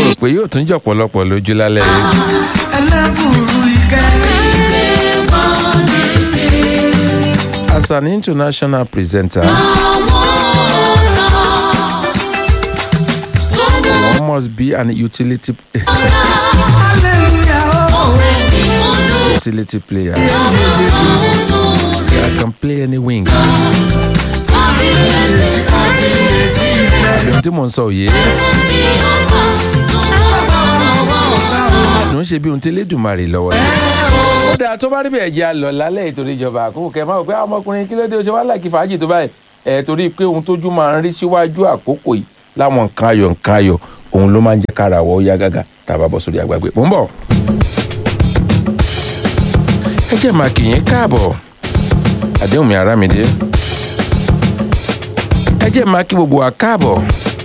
rò pé yóò tún jọ pọ̀lọpọ̀ lójú lálẹ́ yìí. ẹlẹ́bùrú ìkẹ́. as an international presenter one must be an utility hallelujah oh. utility player. I can play any wing. ohun tí mò ń sọ òye ló ń ṣe bí ohun tí elédùnmarè lọ́wọ́ ni. ó dáa tó bá rí bẹ́ẹ̀ jẹ́ àlọ́ lálẹ́ ìtorí ìjọba àkókò kẹ́ ẹ máa wò pé "Ah, ọmọkùnrin kí ló dé o ṣe wá láìkí fàájì tó báyìí ẹ̀ torí pé ohun tójú máa ń rí síwájú àkókò yìí láwọn nǹkan ayọ̀ nǹkan ayọ̀ òun ló máa ń jẹ́ kára wọ́ ó yá gágá tá a bá bọ́ sórí agbágbé mò ń bọ̀. ẹ jẹ́ máa kì í káàbọ̀ àdéhùn mi Àràmídé ẹ jẹ́ máa kí gbogbo wa káàbọ̀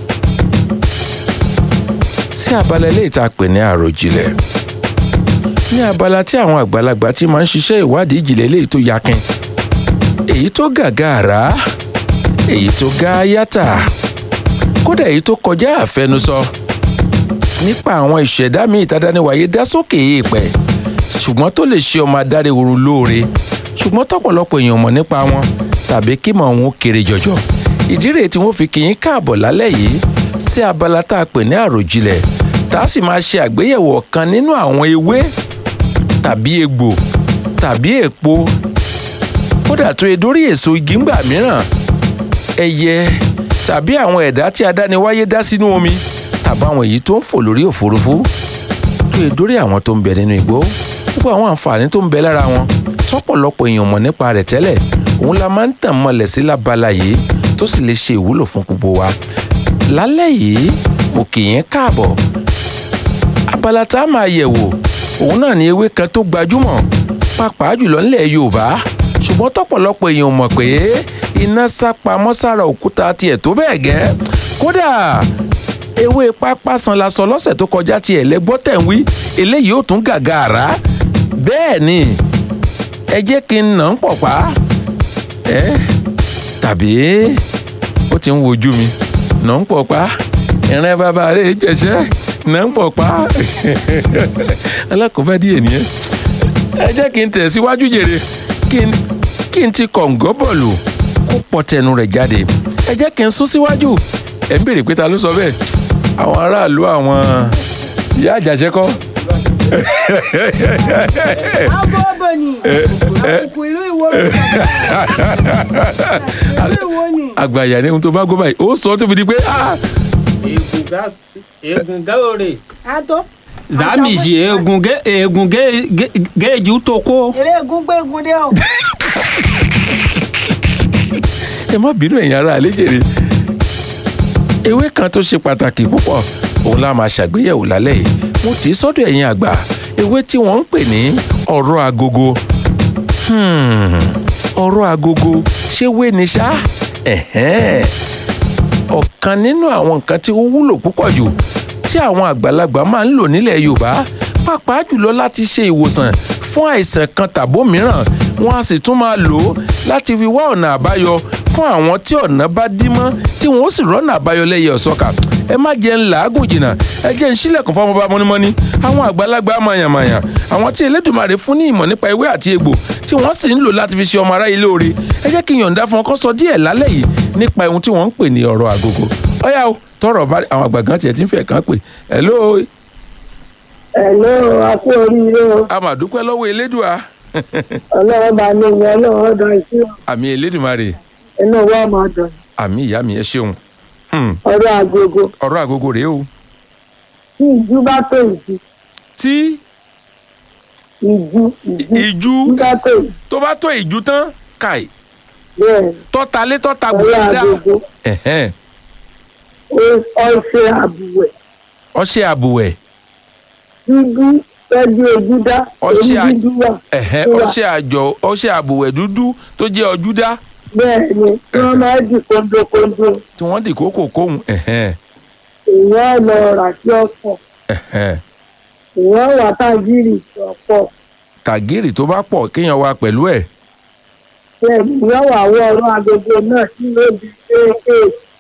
sí abala ilé ìta pè ní àròjinlẹ̀ ní abala tí àwọn àgbàlagbà ti máa ń ṣiṣẹ́ ìwádìí ìjìnlẹ̀ eléyìí tó yakin èyí tó gàgàrà èyí tó gá yàtà kódà èyí tó kọjá àfẹnusọ nípa àwọn ìṣẹ̀dá míì tádániwáyé dá sókè èèpẹ̀ ṣùgbọ́n tó lè ṣe ọmọ adarí oorun lóore ṣùgbọ́n tọ́pọ̀lọpọ̀ èèyàn mọ̀ nípa wọn tàbí kí mọ̀ wọn ó kéré jọjọ ìdí rèé tí wọ́n fi kì í káàbọ̀ lálẹ́ yìí sí abala tá a pè ní àròjinlẹ̀ tá a sì máa ṣe àgbéyẹ̀wò ọ̀kan nínú àwọn ewé tàbí egbò tàbí èpo kódà tó e dórí èso igi ńgbà mìíràn ẹyẹ tàbí àwọn ẹ̀dá tí adániwáyé dá sínú omi tàbí àwọn èyí tó ń fò lórí òfurufú tó e dórí àwọn tó ń bẹ nínú igbó gbogbo àwọn àǹfààní tó ń bẹ lára wọn tọ́pọ̀lọpọ̀ èèyàn mọ̀ nípa rẹ̀ tẹ́lẹ̀ òun la máa ń tàn mọ́lẹ̀ sí lábala yìí tó sì lè ṣe ìwúlò fún gbogbo wa lálẹ́ yìí mo kì í káàbọ̀ abala tá a máa yẹ̀wò òun náà ni ewé kan tó gbajúmọ̀ pàápàá jùlọ nílẹ̀ Yorùbá ṣùgbọ́n tọ́pọ̀lọpọ̀ èèyàn mọ̀ pé iná sá pamọ́ sára òkúta tiẹ̀ tó bẹ́ẹ̀ gẹ́ kódà ewé pápá san la sọ lọ́sẹ̀ tó kọjá tiẹ̀ lẹ́gbọ́ tẹ̀ ń wí eléyìí ó tún gàgà àrá bẹ́ẹ̀ ni ẹ jẹ́ kí n nà ń pọ̀ pa ẹ́ tàbí ó ti ń wojú mi nà ń pọ̀ pa ìrìn bàbá rẹ̀ jẹ̀ṣẹ́ nà ń pọ̀ pa alákòóbá díẹ̀ nìyẹn ẹ jẹ́ kí n tẹ̀síwájú jèrè kí n kí n ti kọ̀ǹgọ́ bọ̀lù kó pọ̀ tẹnu rẹ̀ jáde ẹ jẹ́ kí n sún síwájú ẹ̀ ń béèrè pé ta ló sọ bẹ́ẹ̀ àwọn aráàlú àwọn ìyá àjàṣẹ́ kọ́ Abọ́bọ̀ ni àkùkù ìlú Ìwó ló ìlú Ìwó ni. àgbàyà ni ohun tó bá gbọ́ báyìí ó sọ tó fi di pé ah egun gaore Àtọ́. zamiji egun ge egun ge ge geju toko Eré egun gbé egun dé o. ẹ má bínú ẹ̀yin ará àlejèrè ewé kan tó ṣe pàtàkì púpọ̀ òun la máa ṣàgbéyẹ̀wò lálẹ́ yìí mo tì í sọ́dọ̀ ẹ̀yin àgbà ewé tí wọ́n ń pè ní ọ̀rọ̀ agogo Hmm, ọ̀rọ̀ agogo ṣé wé ni ṣá Ẹ̀hẹ́n. ọ̀kan nínú àwọn nǹkan tí ó wúlò púpọ̀ jù tí àwọn àgbàlagbà máa ń lò nílẹ̀ Yorùbá pàápàá jùlọ láti ṣe ìwòsàn fún àìsàn kan tàbó mìíràn wọn a sì tún máa lò ó láti fi wá ọ̀nà àbáyọ fún àwọn tí ọ̀nà bá dí mọ́ tí wọ́n ó sì rọ́nà àbáyọ lẹ́yẹ ọ̀sọ́kà ẹ má jẹ́ ń làágùn jìnnà ẹ jẹ́ ń sílẹ̀kùn fún ọmọọba mọ́nímọ́ní àwọn àgbàlagbà mọ̀yàmọ̀yà àwọn tí Elédùmarè fún ní ìmọ̀ nípa ewé àti egbò tí wọ́n sì ń lò láti fi ṣe ọmọ aráyé lóore ẹ jẹ́ kí n yọ̀ǹda fún ọkọ sọ díẹ̀ lálẹ́ yìí nípa ohun tí wọ́n ń pè ní ọ̀rọ̀ àgógó ọ̀yá o tọrọ bá àwọn àgbà gan tiẹ̀ ti ń fẹ́ kàn pé hello Ẹ̀lọ́ akú oríire o, a mà dúpẹ́ lọ́wọ́ Elédùà ọlọ́run bá ní ìwọ ọlọ́run ọ̀dọ̀ ìṣú àmì Elédùmarè inú wa máa dùn. àmì ìyá mi ẹ ṣeun Hmm, Ọ̀rọ̀ agogo ọ̀rọ̀ àgógó rèé o tí ìjú bá tó ìjú, tí ìjú ìjú ìjú ìjú bá tó ìjú tó bá tó ìjú tán káì bẹ́ẹ̀ ni tọ́ta lé tọ́ta ọ̀rọ̀ gbòdà agogo ẹ̀hẹ́n ó- ọṣẹ àbùwẹ̀ ọṣẹ àbùwẹ̀ dúdú tẹ́jú ojú dá Ọṣẹ à- orí dúdú wà. ẹ̀hẹ́n Ó wà. ọṣẹ àjọ ọṣẹ àbùwẹ̀ dúdú tó jẹ́ ọjúdá Bẹ́ẹ̀ ni tí wọ́n máa dì kóńdókóńdó tí wọ́n dì kókò kóhùn ẹ̀hẹ́n èèyàn lọ rà sí ọ̀pọ̀ ẹ̀hẹ́n èèyàn wà tágìrì ọ̀pọ̀ tàgírì tó bá pọ̀ kéèyàn wá pẹ̀lú ẹ̀ bẹ́ẹ̀ ni èèyàn wà wọ ọ̀rọ̀ agogo náà tí yóò di kéékèèké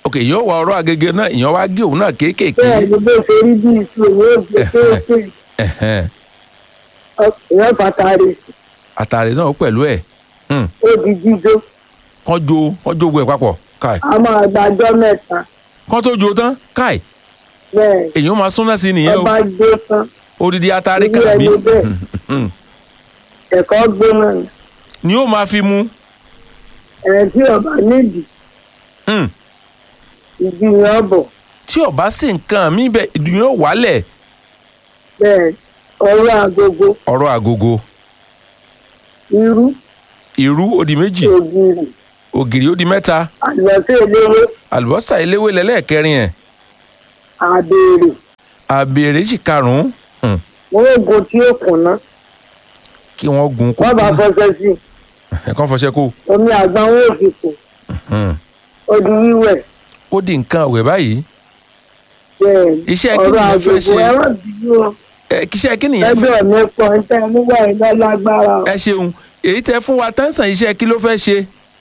ok èèyàn wà ọ̀rọ̀ agége náà èèyàn wá gé òun náà kéékèèké bẹ́ẹ̀ ni bó ṣe rí bí iṣu èyí ò gbé kéèké Ẹ̀hẹ́n. èèyàn fàtàrí àtàrí náà pẹ̀lú ẹ̀ Hmm. ó di jíjó kán jó kán jó gbogbo ẹ̀ papọ̀ káì a máa gbàjọ́ mẹ́ta kán tó jó tán káì bẹ́ẹ̀ èèyàn máa súnná sí nìyẹn o ọba gbé tán odidi atari Irú kàbí ẹni bẹ́ẹ̀. Hmm, hmm. ẹ̀kọ́ gbóná ni ni ó máa fi mu ẹ̀ tí ọba nídìí Hmm. ìgbìyàn bọ̀ tí ó bá sí nǹkan mi bẹ ìdùnnú yóò wálẹ̀ bẹ́ẹ̀ ọwọ́ agogo ọ̀rọ̀ àgógó irú irú ó di méjì ògiri ògìrì ó di mẹ́ta àlọ́sẹ̀ eléwé àlùbọ́sà eléwé lẹ́lẹ́ẹ̀kẹrin ẹ̀ àbèrè àbèrè sì karùn-ún Hmm. wọn ò gun tí ó kùnà kí wọ́n gun kó wọn bá fọṣẹ sí i, ẹ̀kan fọṣẹ kó omi àgbọn wọn ò fi kù Hmm. ó di wíwẹ̀ ó di nǹkan àwẹ̀ báyìí bẹ́ẹ̀ Iṣẹ́ kí ọ̀rọ̀ nìyẹn fẹ́ agogo ṣe? ẹ̀rọ bínú o ẹ kíṣẹ́ kí nìyẹn fún ẹgbẹ́ mi pọ̀ ń tẹ́ nígbà iná lágbára o ẹ ṣeun èyí tẹ fún wa tẹ́sán iṣẹ́ kí ló fẹ́ ṣe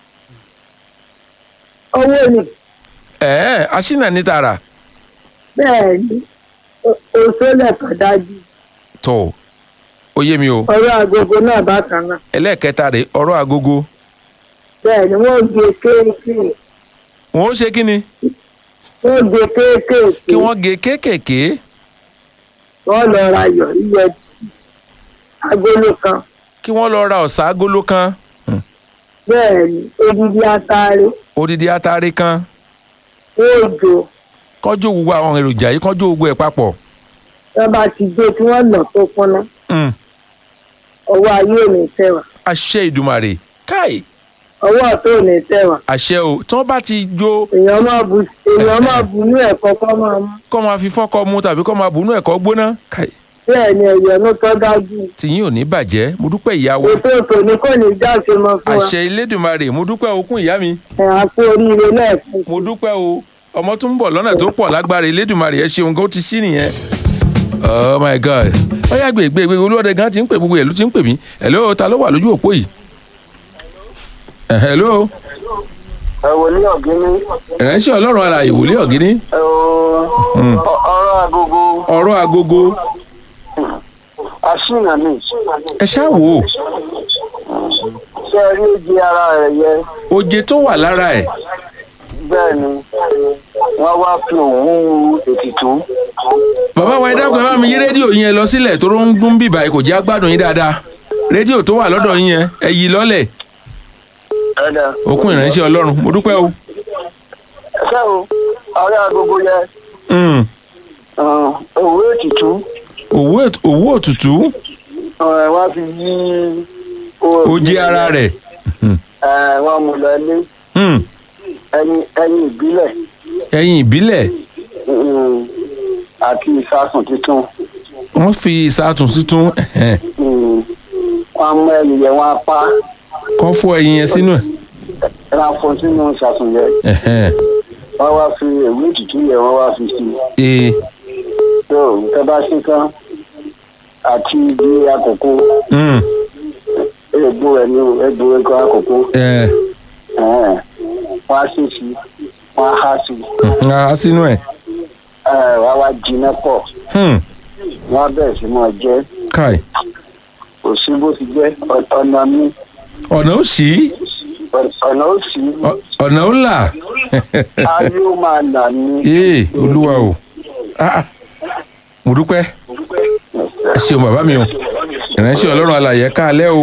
owó ni ẹ̀ẹ́ aṣínà ní tààrà bẹ́ẹ̀ ni o- òṣèlè kan dájú tó ó yé mi o ọ̀rọ̀ agogo náà bákan náà ẹlẹ́ẹ̀kẹta rèé ọ̀rọ̀ agogo bẹ́ẹ̀ ni wọ́n gbé kéékèèké wọn ó ṣe kí ni wọ́n gbé kéékèèké kí wọ́n gé kéékèèké wọ́n lọ ra yọ̀ yíyẹ agolo kan kí wọ́n lọ ra ọ̀sà agolo kan Hmm. bẹ́ẹ̀ ni odidi atare odidi atare kan òòjò kọ́jú gbogbo àwọn èròjà yìí kọ́jú gbogbo ẹ̀ papọ̀ wọ́n bá ti gbé tí wọ́n nà tó kúnná Hmm. ọwọ́ ayé ò ní tẹ̀wà àṣẹ ìdùmarè káì ọwọ́ ọ̀tún ò ní tẹ̀wà àṣẹ o tí wọ́n bá ti jó èèyàn máa bu èèyàn máa bu ní ẹ̀kọ́ kọ́ máa mú kọ́ máa fi fọ́kọ́ mu tàbí kọ́ máa bùnú ẹ̀kọ́ gbóná káì bẹ́ẹ̀ ni ẹ̀yọ̀ ló tọ́ dájú tìyín ò ní bàjẹ́ mo dúpẹ́ ìyá wa ètò ètò ní kò ní jáde mọ́ fún wa àṣẹ ilédùmarè mo dúpẹ́ okun ìyá mi ẹ̀ á kú oríire lẹ́ẹ̀kan mo dúpẹ́ o ọmọ tó ń bọ̀ lọ́nà tó pọ̀ lágbára ilédùmarè ẹ ṣeun kó ti ṣí nìyẹn oh my god ó yá gbé gbé gbé olúwọ́dẹ gan ti ń pè gbogbo ẹ̀ ló ti ń pè mí hello ta ló wà lójú òpó yìí Eh, hello ẹ wò ní ọ̀gíní ìránṣẹ́ ọlọ́run alààyè wòlé ọ̀gíní ẹ o ọ̀rọ̀ agogo ọ̀rọ̀ agogo aṣínà ni ẹ ṣáà wò ó ṣé ẹ rí èjì ara rẹ̀ yẹ oje tó wà lára ẹ̀ bẹ́ẹ̀ ni wọ́n wá fi òwú ètùtù bàbá wa ẹ dákun ẹ bá mi yí rédíò yín ẹ lọ sílẹ̀ tó ń dún bíbá ẹ kò jẹ́ agbádùn yín dáadáa rédíò tó wà lọ́dọ̀ yín yẹn ẹ yí lọ́lẹ̀ ẹ̀dá òkun ìránṣẹ́ ọlọ́run mo dúpẹ́ o. ṣé o ọ̀rọ̀ agogo yẹ Mm. òwú ètùtù òwú èt- òwú òtútù ẹ wá fi yí oje ara rẹ̀ ẹ wọ́n mú lọ ilé Mm. ẹyin ẹyin ìbílẹ̀ ẹyin ìbílẹ̀ mm, àti ìsasùn tuntun wọ́n fi ìsàtún títún ẹ̀hẹ́n, mm, wọ́n mú ẹyin yẹn wọ́n apá kán fọ́ ẹyin yẹn sínú ẹ̀ wọ́n fọ́n sínú ìsasùn yẹn ẹ̀hẹ́n, wọ́n wá fi èwé ètùtù yẹn wọ́n wá fi sí i. ee tó nǹkan bá ṣe tán àti ibi àkókò mm, egbò ẹ ní egbò ẹgbẹ àkókò ẹ̀, ẹ̀hẹ́n. wọ́n á sì sí wọ́n á há sí mhm, á sínú ẹ̀ ẹ̀ wọ́n á wá jiná pọ̀ Hmm, wọ́n á bẹ̀rẹ̀ sí máa jẹ́ káì kò sí bó ti jẹ́ ọ̀- ọ̀nà mi ọ̀nà ó ṣí ọ̀nà ó sì ọ- ọ̀nà ó là ayé ó máa là ní. ee olúwa o Ah, ah. mo dúpẹ́ ẹ ṣeun bàbá mi o ìránṣẹ́ ọlọ́run alàyè káalẹ́ o.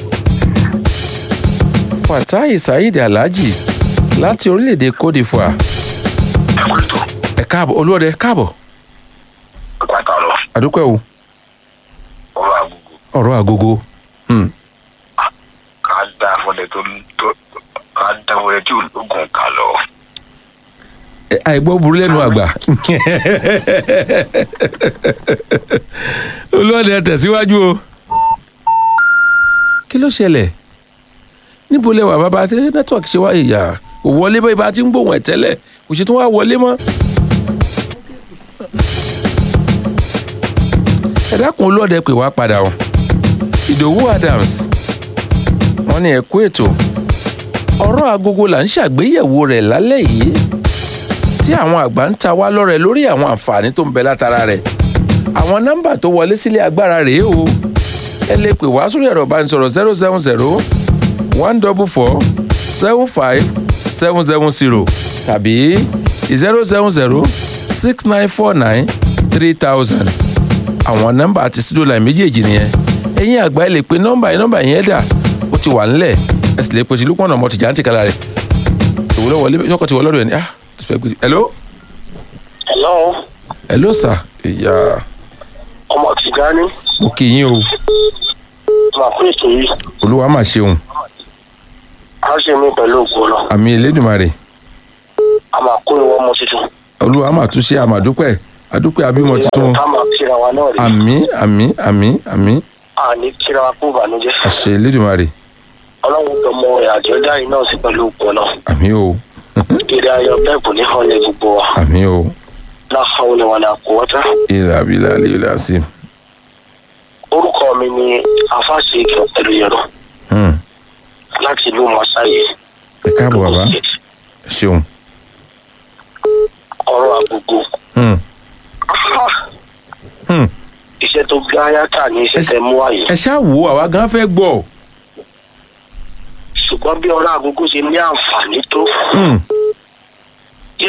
fatai saheed alhaji láti orílẹ̀-èdè cote d'ivoire ẹ káàbọ̀ olúọdẹ káàbọ̀ pàtàkì àdúpẹ́ o ọ̀rọ̀ àgùgù ọ̀rọ̀ àgógó Hmm. ká dá fọlẹ tó tó ká dá fọlẹ tí ológun kà lọ. Ẹ, àìgbọ́ burú lẹ́nu àgbà olúọdẹ tẹ̀síwájú o kí ló ṣẹlẹ̀ níbo lẹ wà bàbá tí nẹ́tíwọ̀kì ṣe wá ìyá kò wọlé bá ibà tí ń gbóhùn ẹ̀ tẹ́lẹ̀ kò ṣe tún wá wọlé mọ́. ẹ dákun olúọdẹ pè wá padà o ìdòwú adams wọ́n ní ẹ kú ètò ọ̀rọ̀ agogo là ń ṣàgbéyẹ̀wò rẹ̀ lálẹ́ yìí tí àwọn àgbà ń ta wá lọ́rẹ̀ lórí àwọn àǹfààní tó ń bẹ látara rẹ̀ àwọn nọ́mbà tó wọlé sílé agbára rèé o ẹ lè pè wá sórí ẹ̀rọ ìbánisọ̀rọ̀ zero seven zero one double four seven five seven seven zero tàbí zero seven zero six nine four nine three thousand àwọn nọ́mbà àti studio line méjèèjì nìyẹn ẹ̀yin àgbà ẹ lè pe nọ́mbà yẹn nọ́mbà yẹn dà ó ti wà ńlẹ̀ ẹ sì lè pe tìlú pọnà ọmọ tìjà ń tìkala rẹ̀ ìwúlò wọlé sọkọ ti wọlé ọdọ yẹn ni ah fẹ́ gbé hello hello hello sir ìyá ọmọ tìjání mo kì í yín o máa pín ètò yìí olúwa mà ṣeun á ṣe mí pẹ̀lú ògbó lọ àmì elédùnmarè a máa kó ìwọ ọmọ tuntun olúwa mà tún ṣe àmàdúpẹ́ àdúpẹ́ abímọ tuntun ká máa kíra wa náà rí àmì àmì àmì àmì àní kíra wa kó ìbànújẹ́ àṣẹ elédùnmarè ọlọ́run tó mọ ìrìnàjò dá yìí náà sí pẹ̀lú ògbó náà àmì o èrè ayọ̀ bẹ́ẹ̀ kò ní hàn lé gbogbo wa àmì o láhàwọn ni wọn là kó wọ́tá ilà abilà ilà sí orúkọ mi ni afáṣe ìkẹ́ pẹ̀lú yẹ̀rọ láti ìlú masáyé ẹ káàbọ̀ bàbá ẹ ṣeun ọ̀rọ̀ àgbègbè Hmm, hmm. iṣẹ́ tó gbá yàtà ní iṣẹ́ tẹ mú àyè ẹ ṣáà wò ó, àwa gan fẹ́ gbọ́ ṣùgbọ́n bí ọ̀rọ̀ àgbègbè ṣe ní àǹfààní tó Hmm, yé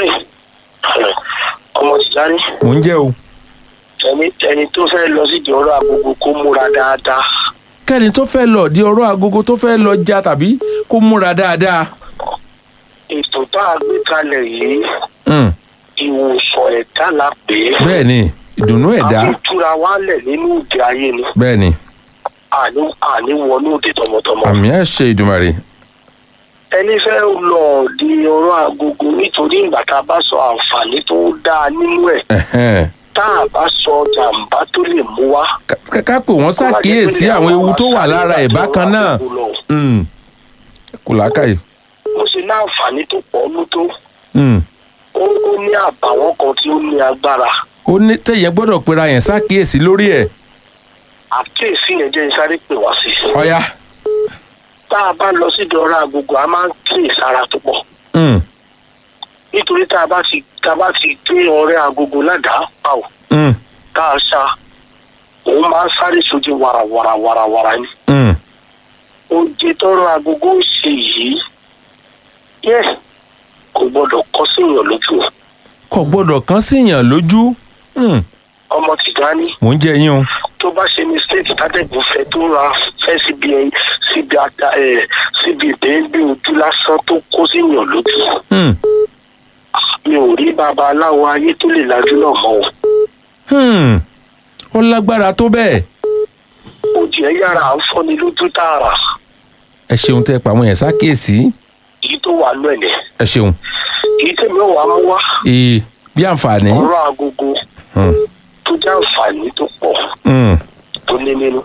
ọmọ tìjáni mò ń jẹ́ o ẹni ẹni tó fẹ́ lọ sídìí ọ̀rọ̀ àgbègbè kó múra dáadáa kẹ́ni tó fẹ́ lọ di ọ̀rọ̀ agogo tó fẹ́ lọ já tàbí kó múra dáadáa ètò tá a gbé kalẹ̀ yìí Hmm, ìwòsàn ẹ̀dá la pè é bẹ́ẹ̀ ni ìdùnnú ẹ̀dá àbí túra wálẹ̀ nínú òde ayé ni bẹ́ẹ̀ ni àní àní wọnú òde tọmọtọmọ. àmì ẹ̀ ṣe ìdùnmarè ẹni fẹ́ lọ di ọ̀rọ̀ agogo nítorí ìgbà tá a bá sọ àǹfààní tó dáa nínú ẹ̀ Ẹ̀hẹ́n. tá a bá sọ jàǹbá tó lè mú wá. Ká- ká pè wọ́n ṣàkíyèsí àwọn ewu tó wà lára ẹ̀ bákan náà Hmm, kò lákàyè mo ṣe ní àǹfààní tó pọ̀ ọ́nú tó Hmm. ó ó ní àbàwọ́n kan tí ó ní agbára ó ní tẹ̀yẹ gbọ́dọ̀ pera yẹn ṣàkíyèsí lórí ẹ̀ àkíyèsí yẹn jẹ́ sáré pè wá sí i. ọ̀ya tá a bá lọ sí ọ̀rọ̀ agogo a máa ń kíyèsí ara tó pọ̀ Hmm, nítorí tá a bá ti tá a bá ti gbé ọ̀rẹ́ agogo ládàá pa ò hmm, tá a ṣá òun máa ń sáré sójú wàràwàràwàràwàrà ni. hmm. oúnjẹ tọrọ agogo ń ṣe yìí yẹ kò gbọdọ̀ kọ síyàn lójú o. kò gbọ́dọ̀ kán síyàn lójú Hmm, ọmọ tìjání mò ń jẹ́ yín o tó bá ṣe mistake tádẹ́gùn fẹ́ tó ra fẹ́ síbi ẹyin síbi ata ẹ̀ síbi ìbẹ́ẹ́gbẹ́ ojú lásán tó kó síyàn lójú. Hmm, mi ò rí babaláwo ayé tó lè lajú náà mọ́ o. hmm. ó lágbára tó bẹ́ẹ̀ ojú ẹ̀ yára à ń fọ́ni lójú tààrà ẹ ṣeun tẹ́ pa àwọn yẹn ṣàkíyèsí èyí tó wà lọ ẹ̀ ẹ ṣeun èyí tẹ̀mí ò wá mú wá ee bí àǹfààní ọ̀rọ̀ agogo Hmm, tó jẹ́ àǹfààní tó pọ̀ hmm, tó ní nínú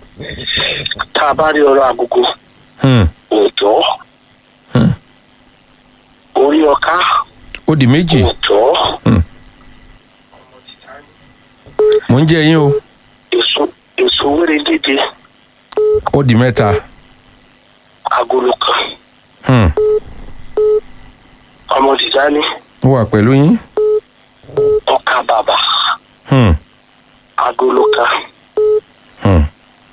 tá a bá rí ọ̀rọ̀ agogo hmm, òòjọ́ Hmm. orí ọká ó di méjì òòjọ́ mò ń jẹ́ yín o èso èso wéré dídé ó di mẹ́ta agolo kan Hmm, ọmọ tìjáni ó wà pẹ̀lú yín ọkà bàbà Hmm, agolo kan hmm.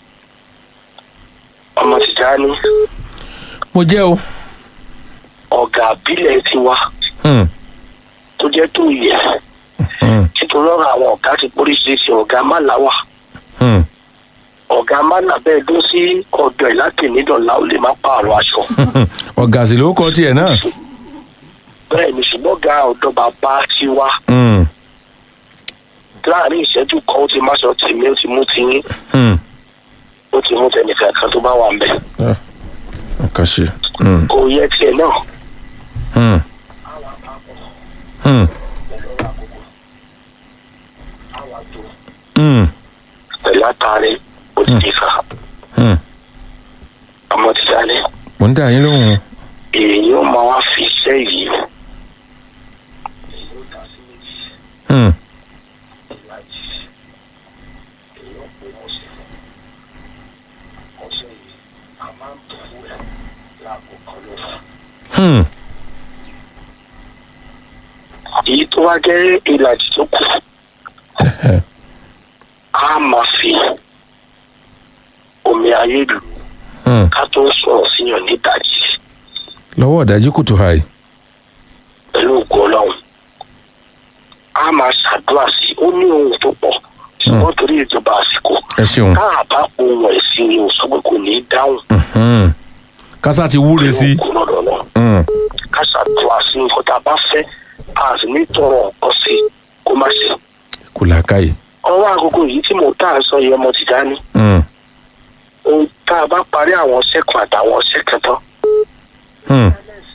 ọmọ tìjáni mo jẹ́ o ọ̀gá àbílẹ̀ tiwa Hmm, tó jẹ́ tó yẹ hmm, nítorí ọ̀rọ̀ àwọn ọ̀gá ti póríṣiríṣi ọ̀gá máláwà hmm. ọ̀gá mánà bẹ́ẹ̀ dún sí ọ̀dọ̀ ẹ̀ láti nídọ̀lá ó lè má pààrọ̀ aṣọ ọ̀gá sì ló kọ tiẹ̀ náà bẹ́ẹ̀ ni ṣùgbọ́n ọ̀gá ọ̀dọ̀ bàbá tiwa Hmm, láàrin ìṣẹ́jú kan ó ti má sọ tèmi ó ti mú tiyín hmm. ó ti mú tẹnìkan kan tó bá wà ń bẹ̀ Ah, nǹkan ṣe Hmm, kò yẹ tiẹ̀ náà hmm. Hmm, hmm, pẹ̀lú àtàrí òdìdí kan hmm. ọmọ ti sálẹ̀ mo ń dá yín lóhùn o. èyí ó máa wá fi iṣẹ́ yìí Hmm, hmm. bá jẹ́ ìlàjì tó kù a máa fi omi ayé lù Hmm. ká tó sọ̀rọ̀ síyàn nídàjì lọ́wọ́ ọ̀dájú kùtù hàì pẹ̀lú ògùn ọlọ́run a máa ṣàdúrà sí i ó ní ohun tó pọ̀ ṣùgbọ́n torí ìjọba àsìkò ẹ ṣeun tá a bá ohun ẹ̀ sí ni ò sọ pé kò ní í dáhùn Mhm. kásá ti wúre sí ògùn lọ́dọ̀ náà Hmm. ká ṣàdúrà sí nǹkan tá a bá fẹ́ a sì ní tọrọ nǹkan sí i kó má ṣe. kò làákàyè ọwọ́ àgógó yìí tí mo tá à ń sọ yẹn mo ti dání Hmm. ohun tá a bá parí àwọn sẹ́kùn àtàwọn sẹ́kùn tán Hmm.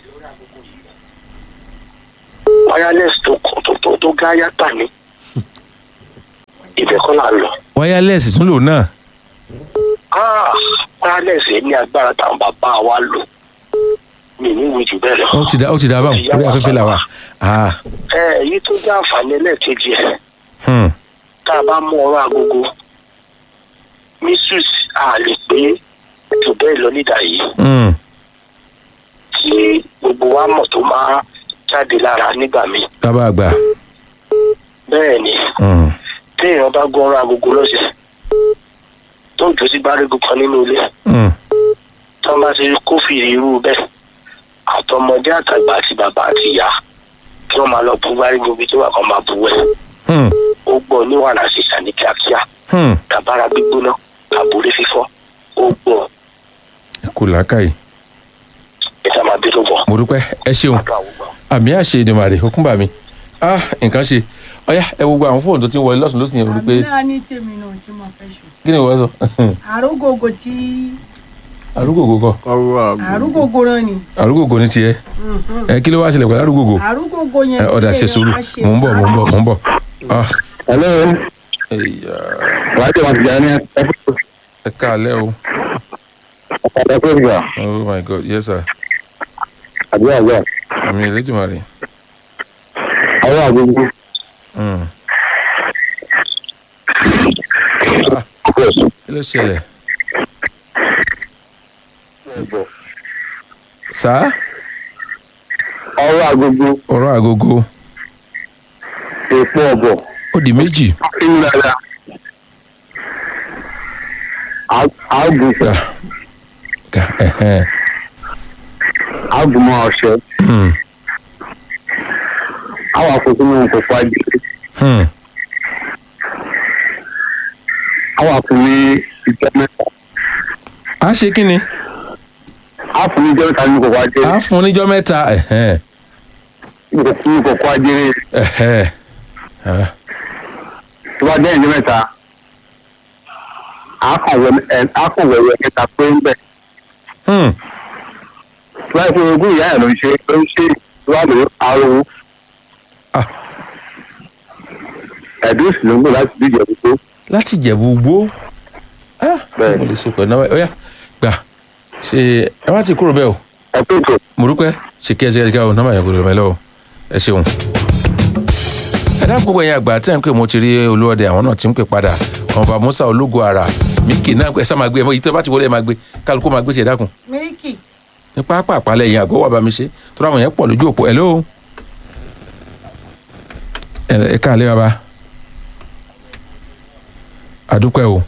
wireless tó kọ- tó tó tó gá yàtà ní ibẹ̀ kọ́ là ń lọ. wireless tún lò náà Ah, wireless yẹn ní agbára táwọn bàbá wa lò mi ní ìwé jù bẹ́ẹ̀ lọ. ó ti dá ó ti dá báwọn orí afẹ́fẹ́ là wà. Ah. ẹ èyí tó jẹ́ àǹfààní ẹlẹ́ẹ̀kejì ẹ̀ Hmm. tá a bá mú ọ̀rọ̀ agogo misus a lè pé jù bẹ́ẹ̀ lọ nídà yìí Hmm. tí gbogbo wa mọ̀ tó máa jáde lára nígbà míì. kábà àgbà. bẹ́ẹ̀ ni Hmm. téèyàn bá gbọ́ ọ̀rọ̀ agogo lọ́sẹ̀ tó jù sí gbárígù kan nínú ilé Hmm. tó bá ti kófìrí irú bẹ́ẹ̀ àtọmọdé àtàgbà àti bàbá àti ìyá kí wọ́n máa lọ bú gbárígù bí tó wà kan máa bú wẹ̀ Hmm. ó gbọ́ ní wàhálà sísà ní kíákíá Hmm. tàbára gbígbóná àbúrò fífọ́ ó gbọ́ kò làákàyè. ìta máa bí tó bọ̀. mo dúpẹ́ ẹ ṣeun àdó àwùgbọ́. àmì àṣẹ ìdìmọ̀rẹ́ òkúńbà mi ah nǹkan ṣe ọyá ẹ wo gbogbo àwọn fóònù tó ti ń wọlé lọ́sùn lọ́sùn yẹn rí pé àmì náà ní tèmi náà tí mo fẹ́ sùn. kí ni wọ́n sọ àrógógó tí arúgbògò kọ àrógógó náà ni. arúgbògò ní tiẹ̀ ẹ kí ló wá ṣẹlẹ̀ pẹ̀lú arúgbògò àrógógó yẹn ẹ ọ̀dà ṣe sùúrù mò ń bọ̀ mò ń bọ̀ mò ń bọ̀ ah hello ẹ̀yà wàá tẹ̀ wọ́n ti jà ní ẹ̀fọ́ ẹ káàlẹ́ o ọ̀dà tó gbà oh my god yes sir àbí àgbà àmì ìlẹ́dùnmarè ọwọ́ àgbègbè Hmm. kí ló ṣẹlẹ̀ sá ọwọ́ àgbègbè ọ̀rọ̀ àgógó èpo ọ̀bọ̀ ó di méjì ìlànà àgùnfẹ̀ Ga- ẹ̀hẹ́n. àgùnmọ̀ ọ̀ṣẹ́ Hmm. àwọn àkókò náà kò pa jù Hmm. àwọn àfúnni ìjọ mẹ́ta a ṣe kí ni àfúnni ìjọ mẹ́ta ní kò pa jẹ́ a fún níjọ́ mẹ́ta ẹ̀hẹ́n. ní kò pa jẹ́ ẹ̀hẹ́n. Ah. tó bá jẹ́ ìjọ mẹ́ta àkànwẹ̀wẹ̀ mẹ́ta pé ń bẹ̀ Hmm. tó bá yẹ kó ogún ìyá ẹ̀ ló ń ṣe ló ń ṣe tó bá lè aró Ah. ẹ̀dùn sì ló ń gbò láti díje gbogbo láti jẹ̀bú gbó Ah, Bẹ́ẹ̀. mo lè ṣe pẹ̀lú náà ọ̀yá gbà ṣe ẹ má ti kúrò bẹ́ẹ̀ o ẹ̀ tó tó. mo dúpẹ́ ṣe kí ẹ ṣe kí ẹ ṣe kí ẹ o nọ́mbà yẹn kò lè mẹ́lẹ́ o ẹ ṣeun. ẹ dákun gbogbo ẹ̀yin àgbà tẹ́ ń pè mo ti rí olúọdẹ àwọn náà ti ń pè padà ọba musa ológo ara míkì náà ẹ sá máa gbé ẹ mọ èyí tó bá ti wọlé ẹ máa gbé kálukú máa gbé ṣe ẹ dákun mílíkì ní pápá àpálẹ̀ yẹn àgọ́ wà bá mi ṣe tó ráwọn yẹn pọ̀ lójú òpó ẹ̀ lóo ẹ káàlẹ́ bàbá àdúpẹ́ o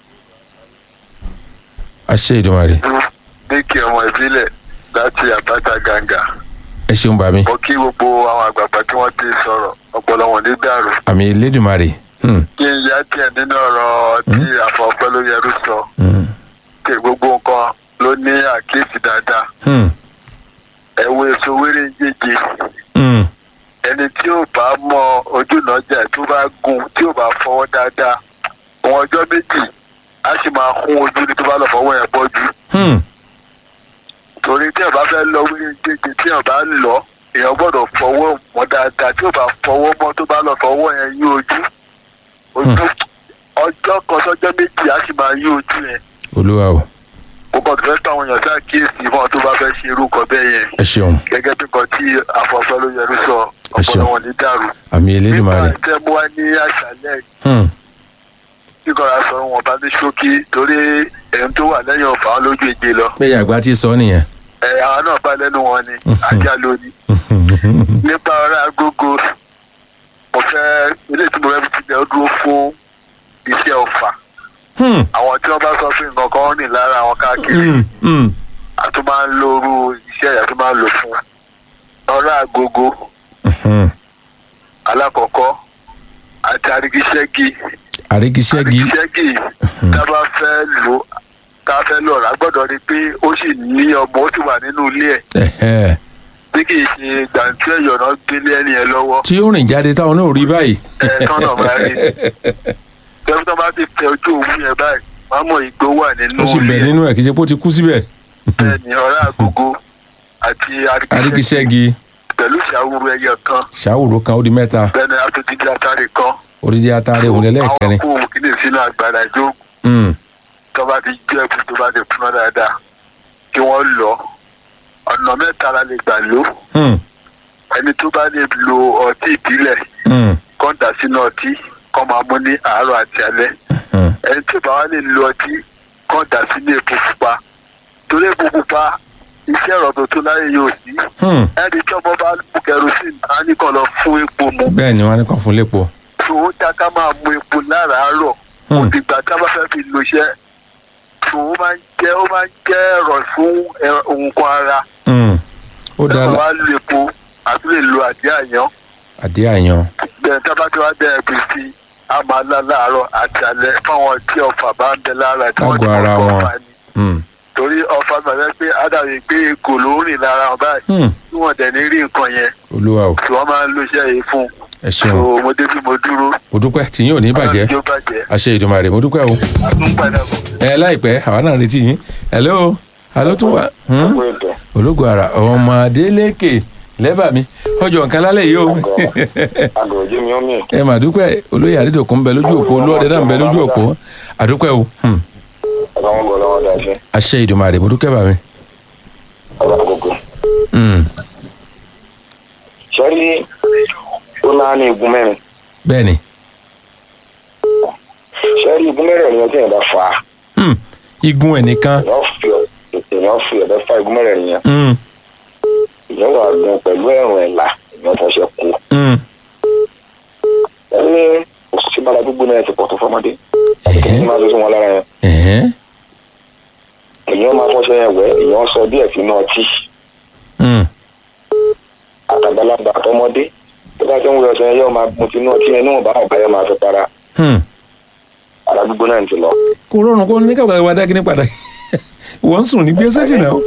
àṣẹ ìdùnmọ̀rẹ́ díkì ọmọ ìbílẹ̀ láti àbáta gàǹgà ẹ ṣeun bàmí mo kí gbogbo àwọn àgbààgbà tí wọ́n ti sọ̀rọ̀ ọpọlọ wọn ní dàrú àmì ìlédùnmọ̀rẹ́ hmm, kí n yá díẹ̀ nínú ọ̀rọ̀ tí àfọ̀pẹ́ ló yẹrú sọ hmm, kí gbogbo nǹkan ló ní àkíyèsí dáadáa hmm, ẹ̀wọ̀ èso wéré ń jèjì hmm, ẹni tí ò bá mọ ojúnàjà tó bá gùn tí ò bá fọwọ́ dáadáa wọn ọjọ́ méjì á sì máa hún ojú ní tó bá lọ fọwọ́ yẹn bọ́jú hmm. torí tí ẹ bá fẹ́ lọ wéré ń jèjì tí ẹ bá ń lọ èèyàn gbọ́dọ̀ fọwọ́ mọ́ dáadáa tí ò bá fọwọ́ mọ́ tó bá lọ fọwọ́ yẹn yí ojú ojú ọjọ́ kan sọ́jọ́ méjì á sì máa yí ojú yẹn olúwa o mo kàn fẹ́ tó àwọn èèyàn sí àkíyèsí fún ọ tó bá fẹ́ ṣe irú nǹkan bẹ́ẹ̀ yẹn ẹ ṣeun gẹ́gẹ́ bí nǹkan tí àfọ̀fẹ́ ló yẹrú sọ Ẹ ṣeun. ọpọlọ wọn ní dàrú. àmì ìlédùnmọ̀rẹ́ nípa tẹ́ mú wá ní àṣálẹ́ hmm, tí kọ́ra sọ wọn bá ní ṣókí torí ẹ̀yìn tó wà lẹ́yìn ọ̀fà wọn lójú èje lọ. bẹ́ẹ̀ àgbà ti sọ nìyẹn ẹ̀ àwọn náà bá lẹ́nu wọn ni Mhm. ajá lónìí. nípa ọ̀rọ̀ agogo mo fẹ́ ilé tí mo fẹ́ fi ti bẹ̀ ó dúró fún iṣẹ́ ọ̀fà Hmm, àwọn tí wọ́n bá sọ pé nǹkan kan ní lára àwọn káàkiri hmm, hmm. a tún máa ń lo irú iṣẹ́ yẹn a tún máa ń lò fún ọ̀rọ̀ àgógó Mhm. alákọ̀ọ́kọ́ àti àrígiṣẹ́gi àrígiṣẹ́gi àrígiṣẹ́gi tá a bá fẹ́ lò tá a fẹ́ lò rà gbọ́dọ̀ rí i pé ó sì ní ọmọ ó sì wà nínú ilé ẹ̀ ẹ̀hẹ́. bí kì í ṣe gbàǹtí ẹ̀yọ̀ náà gbélé ẹni yẹn lọ́wọ́ tí ó rìn jáde táwọn náà rí báyìí. ẹ̀ tọ́nà máa rí tẹ́fí tó bá ti tẹ ojú òwú yẹn báyìí wọ́n á mọ̀ ìgbó wà nínú ó sì bẹ̀ ilé ẹ̀ nínú ẹ̀ kì í ṣe pé ó ti kú síbẹ̀. bẹ́ẹ̀ ni ọ̀rọ̀ àgógó àti àrígiṣẹ́gi àrígiṣẹ́gi pẹ̀lú ìṣàwúrú ẹyẹ kan ṣàwòrò kan ó di mẹ́ta bẹ́ẹ̀ ni atúndídí atárì kan odidi atare òun lẹ́lẹ́kẹrin. àwọn kó òun kìíní sínú àgbàdo àjò Hmm, tó bá ti jẹ́ ẹ̀kú tó bá ti kúná dáadáa kí wọ́n lọ ọ̀nà mẹ́ta la lè gbà ló hmm, ẹni tó bá lè lo ọtí ìbílẹ̀ hmm, kọ́ dà sínú ọtí kọ́ máa mú ní àárọ̀ àti alẹ́ hmm. ẹni tó bá wá lè lo ọtí kọ́ dà sínú epo pupa torí epo pupa iṣẹ́ ọ̀rọ̀ tó tó láyé yóò sí Hmm. ẹni tí ọmọ bá mú kerosene á ní kàn lọ fún epo mu bẹ́ẹ̀ ni wọ́n á ní kàn fún lépo. tó ó dá ká máa mú epo láràárọ̀ Hmm. òdìgbà tá a bá fẹ́ fi lo iṣẹ́ tó ó máa ń jẹ́ ó máa ń jẹ́ ẹ̀rọ fún ẹ- nǹkan ara Hmm. ó dáa ẹ̀rọ lá- wa lo epo àti lè lo àdé àyàn àdé àyàn. bẹ́ẹ̀ tá a bá ti wá dẹ́ ẹ̀bí sí i a máa lá láàárọ̀ àti alẹ́ fáwọn tí ọ̀fà bá ń bẹ lára tí wọ́n ti Lágọ̀ọ́ ara mọ̀ pé wọn. ọ̀fà ni Hmm, torí ọ̀fà gbàgbé pé ádàbí pé èkó ló ń rìn lára wọn báyìí hmm. tí wọ́n dẹ̀ ní rí nǹkan yẹn olúwa o tí wọ́n máa ń lo iṣẹ́ yìí fún ẹ so ṣeun mo débi mo dúró mo dúpẹ́ tí yín ò ní bàjẹ́ ọlọ́run yóò bàjẹ́ àṣẹ ìdùnmàrè mo dúpẹ́ o. àtúnpadà bọ̀. ẹ láìpẹ́ àwa náà retí yín hello alo tún wà hmm? ológun ara ọmọ adélékè lẹ́bàá mi ọjọ́ nǹkan lálẹ́ yìí o àgọ̀jẹ́ mi ó mì. ẹ mà dúpẹ́ olóyè àdídòkun ń bẹ lójú òpó olóòdẹ náà ń bẹ lójú òpó àdúpẹ́ o hmm. ọlọ́wọ́n bọ̀ lọ́wọ́ dá sí àṣẹ ìdùnmàrè mo dúpẹ́ bàmí. ọ̀rọ̀ àgógó. Hmm. sẹ́rí ó náà ní igun mẹ́rin bẹ́ẹ̀ ni sẹ́rí igun mẹ́rin yẹn tí yẹn bá fà á hmm. igun ẹ̀ nìkan èèyàn fi ọ- èèyàn fi ọ̀bẹ fa igun mẹ́rin yẹn hmm. èèyàn wà gun pẹ̀lú ẹ̀rùn ẹ̀là èèyàn fọṣẹ kú Hmm. ẹni òṣìṣẹ́ bára gbígbóná ẹ̀ ti pọ̀ tó fọmọdé àti kí ni máa tó sí wọn lára yẹn Ẹ̀hẹ́n. èèyàn máa fọṣẹ yẹn wẹ̀ èèyàn sọ díẹ̀ sínú ọtí Hmm. àtàgbàlagbà àtọmọdé tó bá ti ń wẹ ọṣẹ yẹn yóò máa gun tinú ọtí yẹn níwọ̀n bá ọ̀bá yẹn máa fi para Hmm. ara gbígbóná ẹ̀ ti lọ. kò rọrùn kó ní kábàá wa dákí ní padà wọ́n ń sùn ní gbé sẹ́sì náà.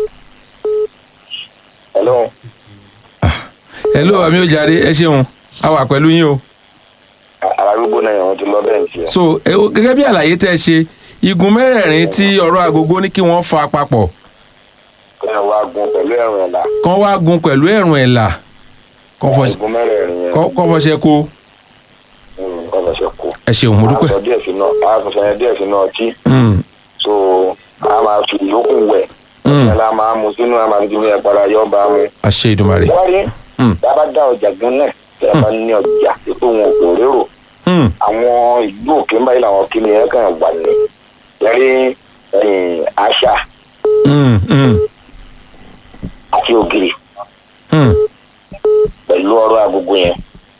ẹlọ́run hello àmì ojàre ẹ ṣeun a wà pẹ̀lú yín o. ara gbígbóná yẹn wọ́n ti lọ bẹ́ẹ̀ tiẹ̀. so ẹ wo- gẹ́gẹ́ bí àlàyé tẹ́ ẹ ṣe igun mẹ́rẹ̀ẹ̀rin tí ọ̀rọ̀ agogo ní kí wọ́n fa papọ̀ kí ẹ wá gun pẹ̀lú ẹ̀rùn ẹ̀là kán wá gun pẹ̀lú ẹ̀rùn ẹ̀là kán fọ- igun mẹ́rẹ̀ẹ̀rin yẹn kán- kán fọṣẹ kó nǹkan fẹsẹ̀ kú. ẹ ṣeun mo dúpẹ́. àtọ̀ díẹ̀ sínú àtúnṣe yẹn díẹ̀ sínú ọtí Hmm. so a máa fi ìyókù wẹ̀ Hmm. ẹ̀ la máa mu sínú a máa fi jùlọ yẹn para yọ bá mu. àṣẹ ìdùmarè. wọ́n rí Hmm. dábàá dá ọjà gan náà tẹ́ ẹ bá ní ọjà ètò wọn kò rérò Hmm. àwọn ìlú òkè ń báyìí làwọn kìnìún yẹn kàn wà ní yẹrí àṣà Hmm. Hmm. àti ògiri Hmm. pẹ̀lú ọ̀rọ̀ agogo yẹn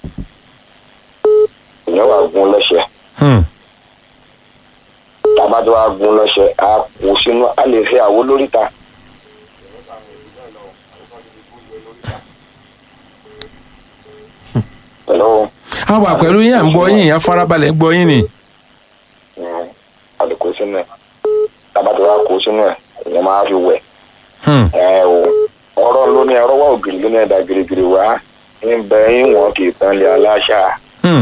ìyẹn wà gun lọ́sẹ̀ Hmm. tàbá tó wà gun lọ́sẹ̀ a kò sínú a lè fi àwo lóríta pẹ̀lú a wà pẹ̀lú yín à ń gbọ́ yín à farabalẹ̀ ń gbọ́ yín ni. mm, a lè kó sínú ẹ̀ tàbá tó wà kó sínú ẹ̀ ìyẹn máa fi wẹ̀ Hmm. ẹ o ọ̀rọ̀ ló ní ọ̀rọ̀ wà ògiri ló ní ẹ̀dá girigiri wá ń bẹ ìwọ̀n kì í tán lé aláṣà Hmm.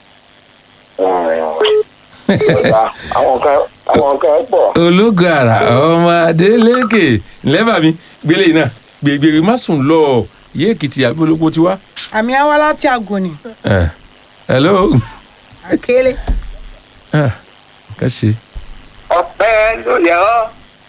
ọ̀dà àwọn kan àwọn kan pọ̀ ológun ara ọmọ adélékè lẹ́bàá mi gbélé náà gbègbè má sùn lọ yé èkìtì àbí olóko ti wá. àmì àwa láti àgòní Eh. hello. àkélé Ah, ká ṣe. ọpẹ́ ló yẹ ọ́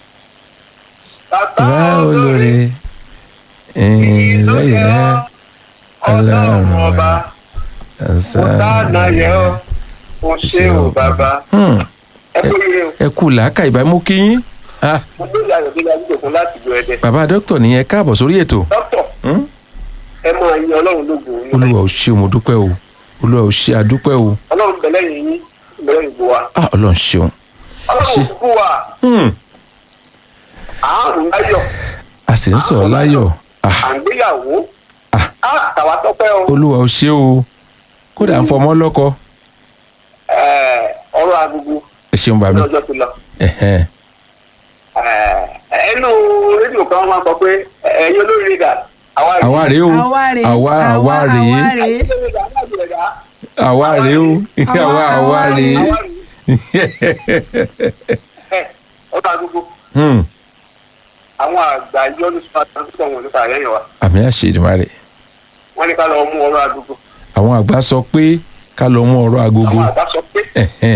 bá olóore ẹ̀yìn lẹ́yìn náà ọlọ́run ọba dáná yẹ ọ́ o ṣé o bàbá Hmm, ẹ kó yẹ o ẹ kú làákà ìbá mú kí yín Ah, mo gbé ìyá rẹ̀ nígbà láti lo ẹ̀dẹ̀ bàbá dókítà nìyẹn káàbọ̀ sórí ètò dókítà Hmm? ẹ mọ ẹyin ọlọ́run lógo yín olúwa ò ṣe mo dúpẹ́ o olúwa ò ṣe àdúpẹ́ o ọlọ́run bẹ̀lẹ́ yìí bẹ̀lẹ́ yìí bó wa ah ọlọ́run ṣeun ọlọ́run Ṣe- kúkú wa Hmm, àárùn láyọ̀ a sì ń sọ̀rọ̀ láyọ̀ ah à ń gbéyàwó Ah. á tàwa tọ́pẹ́ o olúwa ò ṣe o kódà ń fọmọ lọ́kọ Ẹ̀, ọ̀rọ̀ agogo ẹ ṣeun bàmí lọ́jọ́ ti lọ ẹ̀hẹ́n. Ẹ̀, ẹnu rédíò kan máa sọ pé ẹ̀yin olórí rẹ̀ dà àwa rèé. àwa rèé o àwa rèé àwa àwa rèé àwa rèé àwa rèé o àwa àwa rèé ọ̀rọ̀ agogo Hmm, àwọn àgbà yọ́nù sọ́tà tó wọn nípa àyẹ̀yẹ̀ wa àmì àṣeyìdìmárè wọ́n ní ká lọ mú ọ̀rọ̀ agogo àwọn àgbà sọ pé ká lọ mú ọ̀rọ̀ agogo àwọn àgbà sọ pé ẹ̀hẹ́n.